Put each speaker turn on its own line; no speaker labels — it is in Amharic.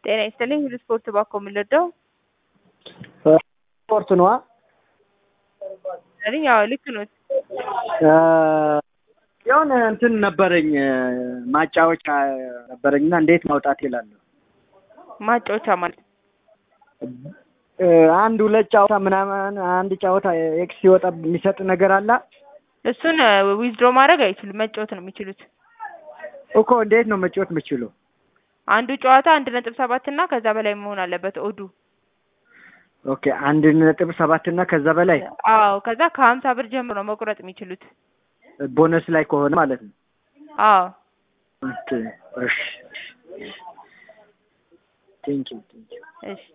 ጤና ይስጥልኝ። ሁሉ ስፖርት ባኮ የምንወደው
ስፖርት ነዋ።
አይደል? ያው ልክ ነው።
የሆነ እንትን ነበረኝ ማጫወቻ ነበረኝና እንዴት ማውጣት ይላለሁ።
ማጫወቻ ማለት
አንድ ሁለት ጨዋታ ምናምን አንድ ጨዋታ ኤክስ ሲወጣ የሚሰጥ ነገር አለ
እሱን ዊዝድሮ ማድረግ አይችሉም። መጫወት ነው የሚችሉት።
እኮ እንዴት ነው መጫወት የምችሉ?
አንዱ ጨዋታ አንድ ነጥብ ሰባት እና ከዛ በላይ መሆን አለበት ኦዱ።
ኦኬ አንድ ነጥብ ሰባት እና ከዛ በላይ
አዎ፣ ከዛ ከሀምሳ ብር ጀምሮ ነው መቁረጥ የሚችሉት።
ቦነስ ላይ ከሆነ ማለት ነው።
አዎ
ኦኬ እሺ ቴንኪው ቴንኪው
እሺ